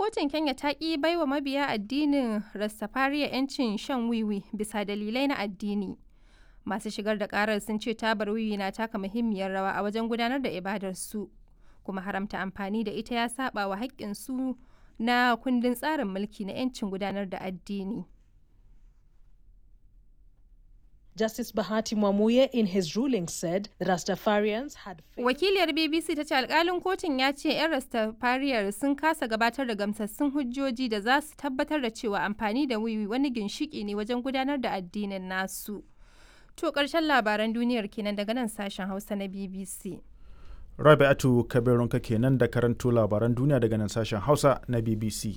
kotun Kenya ta ƙi baiwa mabiya addinin Rastafariya 'yancin shan wiwi bisa dalilai na addini. Masu shigar da ƙarar sun ce tabar wiwi na taka muhimmiyar rawa a wajen gudanar da ibadarsu, kuma haramta amfani da ita ya saba wa haƙƙinsu na kundin tsarin mulki na 'yancin gudanar da addini. Justice Bahati Mwamuye in his ruling said the Rastafarians had Wakiliyar BBC ta ce alkalin kotun ya ce 'yan Rastafariyar sun kasa gabatar da gamsassun hujjoji da za su tabbatar da cewa amfani da wiwi wani ginshiki ne wajen gudanar da addinin nasu. To ƙarshen labaran duniyar kenan daga nan sashen Hausa na BBC. Rabi'atu Kabirunka kenan da karanto labaran duniya daga nan sashen Hausa na BBC.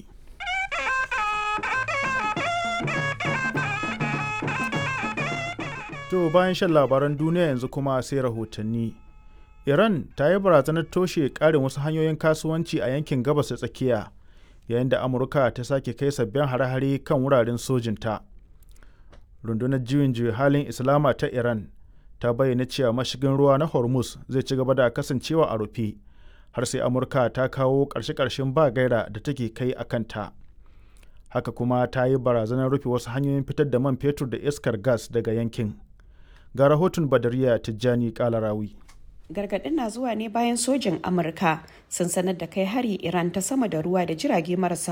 To bayan shan labaran duniya yanzu kuma sai rahotanni. Iran ta yi barazanar toshe ƙarin wasu hanyoyin kasuwanci a yankin gabas da tsakiya yayin da Amurka ta sake kai sabbin hare-hare kan wuraren sojinta. Rundunar juyin juya halin Islama ta Iran ta bayyana cewa mashigin ruwa na Hormuz zai ci gaba da kasancewa a rufe har sai Amurka ta kawo ƙarshe-ƙarshen ba gaira da take kai a kanta. Haka kuma ta yi barazanar rufe wasu hanyoyin fitar da man fetur da iskar gas daga yankin. ga rahoton badariya tijjani kalarawi gargaɗin na zuwa ne bayan sojin amurka sun sanar da kai hari iran ta sama da ruwa da jirage marasa